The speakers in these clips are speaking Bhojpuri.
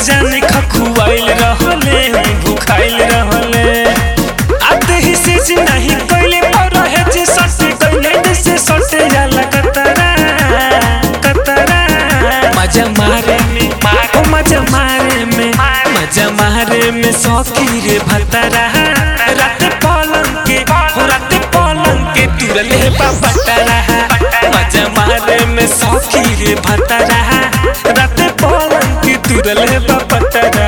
जाने खखुआइल रहले भूखाइल रहले आते ही से जी नहीं कोइले पर रहे जे सटे कोइले जैसे सटे जाला कतरा कतरा मजा मारे में ओ मजा मारे में मजा मारे में सौकी रे भतरा रात पलंग के हो रात पलंग के तुरले बाबतरा मजा मारे में सौकी रे भतरा रात पलंग के तुरले बाबतरा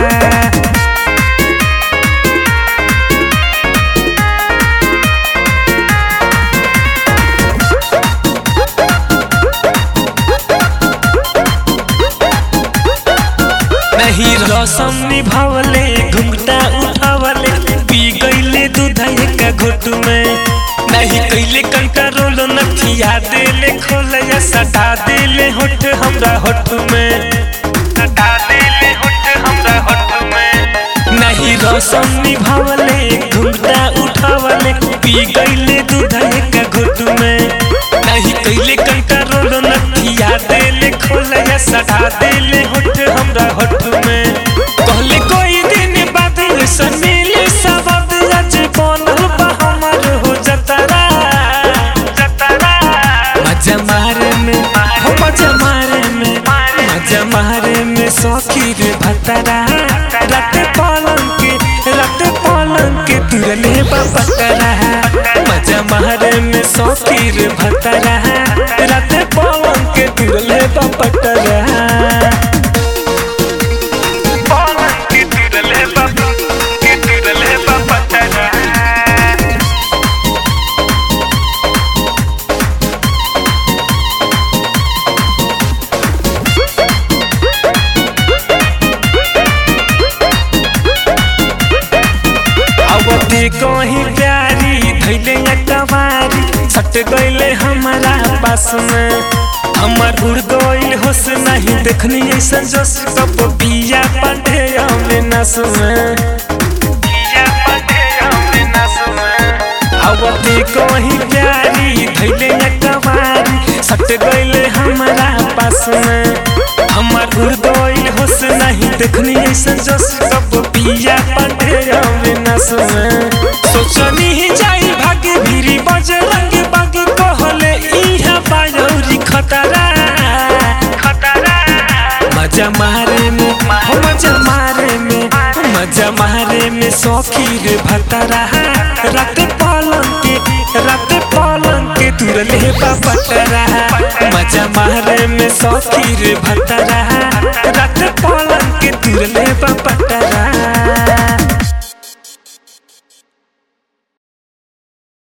नहीं रसम निभावले घुंघटा उठावले पी गईले दूध का घुट में नहीं कैले कंट्रोल नथिया देले खोले या सटा देले होठ हमरा होठ में सटा देले होठ हमरा होठ में नहीं रसम निभावले घुंघटा उठावले पी गईले दूध का घुट में नहीं कैले कंट्रोल नथिया देले खोले या सटा देले होठ हमरा होठ में कहले कोई दिन बाद ऐसा मिले सबद आज बनल बा हमर हो जतरा जतरा मजा मारे में हो मजा मारे में मजा मारे में सौखी रे भतरा रात पलंग के रात पलंग के तुरले बपतरा मजा मारे में सौखी रे भतरा रात पलंग के तुरले बपतरा पलंग के तुरले बप के तुरले बपतरा अवते कहीं प्यारी धैले या कवारी सट गईले हमारा पास में हमर उड़ गईल होश नहीं देखनी ऐसा जोश कप पिया पांडे हमें नस में पिया पांडे हमें नस में अवते कहीं प्यारी धैले या कवारी सट गईले हमारा पास में हमर उड़ गईल होश नहीं देखनी ऐसा जोश कप पिया पांडे हमें नस में सोचनी ही जाई भागे भीरी बजरंग बाग कहले इहा बायौरी खतरा खतरा मजा मारे में हो मजा मारे में मजा मारे में सौखी रे भतरा रात पलंग के रात पलंग के तुरले बापतरा मजा मारे में सौखी रे भतरा रात पलंग के तुरले बापतरा